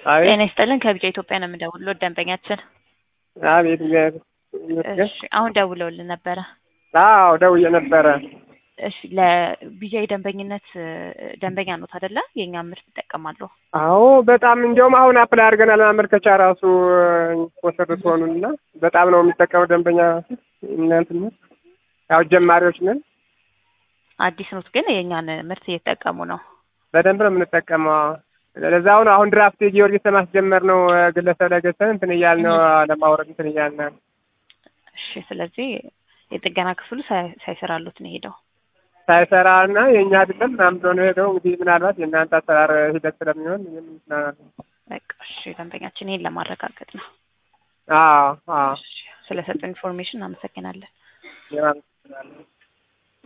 አቤት ጤና ይስጥልን ከቢጫ ኢትዮጵያ ነው የምደውልልዎ ደንበኛችን አቤት እግዚአብሔር ይመስገን። እሺ አሁን ደውለውልን ነበረ አዎ ደውዬ ነበረ። እሺ ለቢጃይ ደንበኝነት እ፣ ደንበኛ ኖት አይደለ የእኛ ምርት ይጠቀማሉ አዎ በጣም እንዲያውም አሁን አፕላይ አድርገናል ማመልከቻ ራሱ ስፖንሰር ትሆኑን እና በጣም ነው የሚጠቀመው ደንበኛ እናንት ነው ያው ጀማሪዎች ነን። አዲስ ኖት ግን የእኛን ምርት እየተጠቀሙ ነው በደንብ ነው የምንጠቀመው። ለዛው ነው አሁን ድራፍት ጊዮርጊስ ለማስጀመር ነው ግለሰብ ላይ ገዝተን እንትን እያልን ነው ለማውረድ እንትን እያልን ነው። እሺ ስለዚህ የጥገና ክፍሉ ሳይ- ሳይሰራሉት ነው ሄደው ሳይሰራ እና የእኛ አይደለም ምናምን ብሎ ነው ሄደው እንግዲህ ምናልባት የእናንተ አሰራር ሂደት ስለሚሆን እኔም እንትን በቃ እሺ ደንበኛችን ይሄን ለማረጋገጥ ነው አዎ አዎ እሺ ስለሰጡ ኢንፎርሜሽን አመሰግናለን የማመሰግናለሁ።